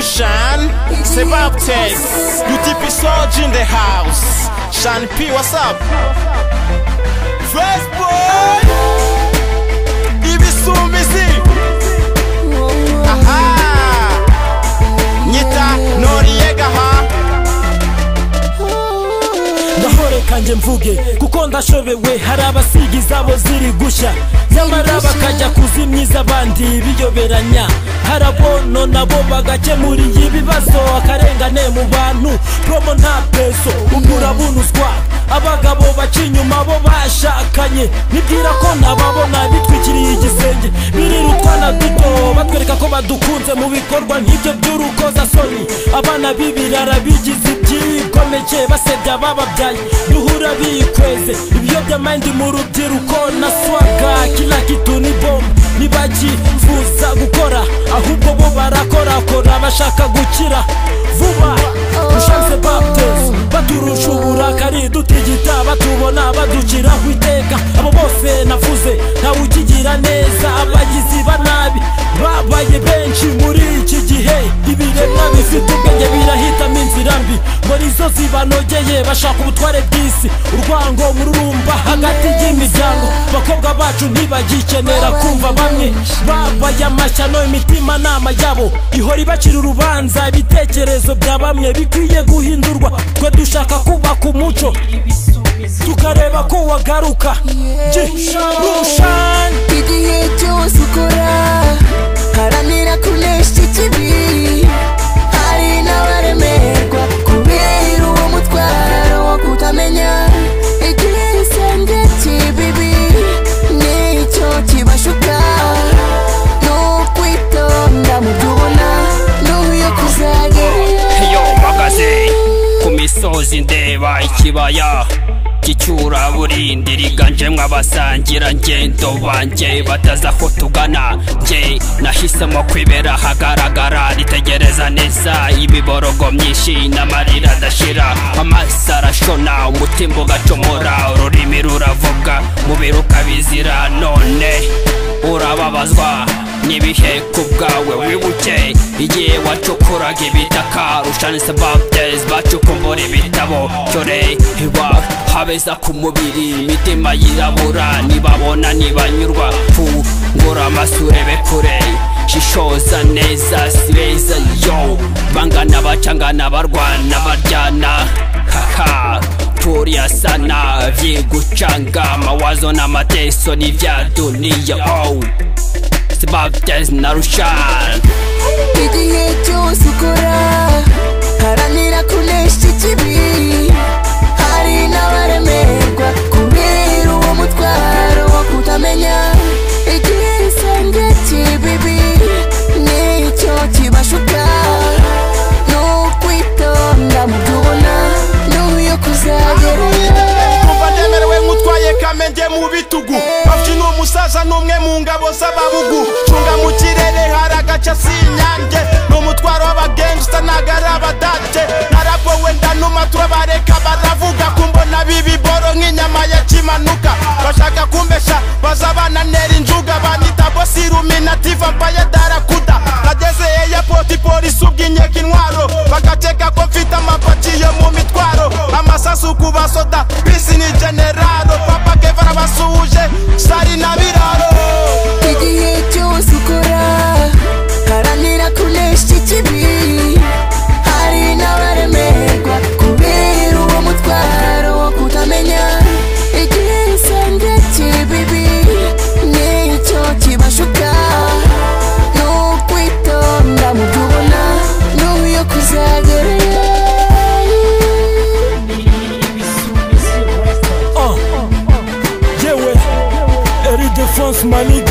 Shan, c'est Baptiste. You tippy Sarge in the house. Shan P, what's up? First boy! Ibisu Missy! Aha! Nyita Noriega, ha! gahore kanjye mvuge kuko ndashobewe hari abasiga izabo ziri gushya nyamara bakajya kuzimya iz'abandi biyoberanya hari abono nabo bagakemuriye ibibazo akarengane mu bantu promo nta peso ubwo urabunuzwa abagabo baca inyuma bo bashakanye nibwira ko nababona bitwikiriye igisenge birira utwana duto batwereka ko badukunze mu bikorwa nk'ibyo by'urukozasoni abana b'ibirara bigize ibyigomeke basebya bababyaye duhura bikweze ibiyobyamandi mu rubyiruko na swaga kila kitu ni bomba ntibakifuza gukora ahubwo bo barakorakora bashaka gukira vuba dushatse baptezi baturusha uburakari dutigita batubona baduciraho iteka abo bose navuze ntawe ukigira neza abagizi ba nabi babaye benshi muri iki gihe ibiremwa bifite ubwenge birahitamo inzira mbi muri zo zibanogeye bashaka ubutware bw'isi urwango mururumba hagati y'imiryango abakobwa bacu ntibagikenera kumva bamwe babaye amashyano imitimanama yabo ihora ibacira urubanza ibitekerezo bya bamwe bikwiye guhindurwa twe dushaka kubaka umuco tukareba ko wagaruka rushani igihe cyose ukora haranira kunesha ikibi hari n'abaremerwa kubera uwo mutwaro wo kutamenya igisenge cy'ibibi nicyo kibashuka ni ukwitonda mu byo ubona n'uyo kuzagera iyo mpagaze ku misozi ndeba ikibaya cy'icyuraburindi riganjemo abasangira ngendo banjye batazi aho tugana njye nahisemo kwibera hagaragara ritegereza neza imiborogo myinshi n'amarira adashira amaso arashona umutima ugacomora ururimi ruravuga umubiri ukabizira none urababazwa n'ibihe ku bwawe wibuke igihe wacukuraga ibitaka rushanise babdes bacukumbura ibitabo cyore iba habeza ku mubiri imitima yirabura nibabona nibanyurwa fungura amaso urebe kure shishoza neza si beza yo bangana bacangana barwana baryana haha turiya sana vyigucanga mawazo na mateso ni vya dunia oh. Sebabtes na Rushan igihe cyose ukora haranira kunesha ikibi hari n'abaremerwa kubera uwo mutwaro wo kutamenya igisenge cy'ibibi nicyo kibashuka ni ukwitonda mu byo ubona n'uyo kuzagera Kumva ndemerewe nk'utwaye kamenge mu bitugu bafite n'umusaza n'umwe mu ngabo z'ababugu cunga mu kirere hari agace si inyange ni umutwaro w'abagengsta ntago ari abadate narabwo wenda numa turabareka baravuga kumbona bibiboro nk'inyama ya kimanuka bashaka kumbesha baza bananera injuga banyita bosiruminativa mpaye darakuda nageze eyapoti polisi ubw'inkeka intwaro bagakeka ko mfite amapaki yo mu mitwaro amasasu ku basoda bisi ni generaro papa kevara basuhuje sari na biraro igihe cyose ukora haranira kunesha ikibi hari n'abaremerwa kubera uwo mutwaro wo kutamenya igisenge cy'ibibi nicyo kibashuka ni ukwitonda mu byo ubona n'uyo kuzagerayo yewe eri defonse mani